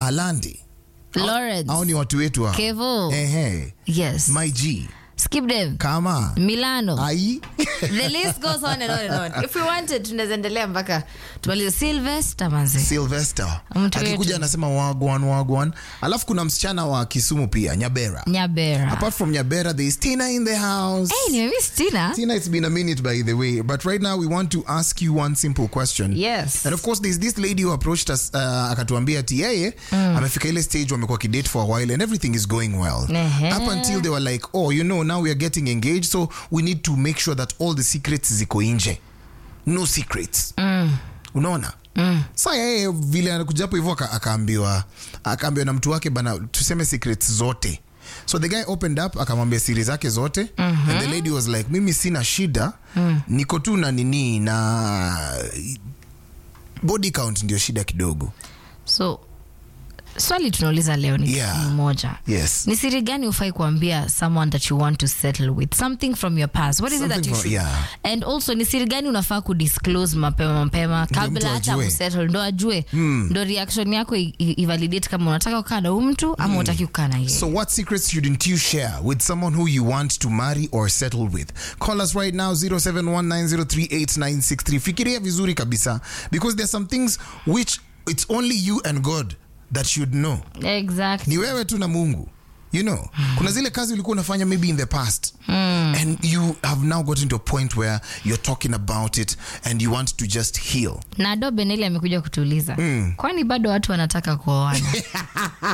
alandi Lawrence. au ni watu wetu hao? Kevo. Ehe. Yes. my g Skip them. kama Milano. ai The list goes on and on and on. If we wanted tunaweza endelea mpaka tumalize Sylvester manze. Sylvester Mtu akikuja wetu. anasema wagwan wagwan alafu kuna msichana wa kisumu pia nyabera Nyabera. apart from nyabera there is tina in the house Hey, nimemiss Tina. Tina, it's been a minute by the way, but right now we want to ask you one simple question. Yes. And of course there's this lady who approached us uh, akatuambia ati yeye amefika ile stage wamekuwa kidate for a while and everything is going well. Ehe. Up until they were like, "Oh, you know, now we are getting engaged, so we need to make sure that all the secrets ziko nje." No secrets. Unaona? Mm. Sa yeye vile anakuja hapo hivyo aka- akaambiwa akaambiwa na mtu wake bana tuseme secrets zote. So the guy opened up akamwambia siri zake zote and the lady was like mimi sina shida niko tu na nini na body count ndio shida kidogo. So swali tunauliza leo ni Yeah. kitu moja. Yes. Ni siri gani ufai kuambia someone that you want to settle with? Something from your past. What is it that Something you from- should? yeah. And also ni siri gani unafaa kudisclose mapema mapema mtu kabla hata ajue. msettle ndo ajue ndo reaction yako i- i- ivalidate kama unataka kukaa na huyu mtu ama unataki kukaa na yeye. So, what secrets shouldn't you share with someone who you want to marry or settle with? Call us right now 0719038963. Fikiria vizuri kabisa because there's some things which it's only you and God that should know. Exactly. Ni wewe tu na Mungu. You know, kuna zile kazi ulikuwa unafanya maybe in the past and you have now gotten to a point where you're talking about it and you want to just heal. Na Do Beneli amekuja kutuuliza kwani bado watu wanataka kuoana?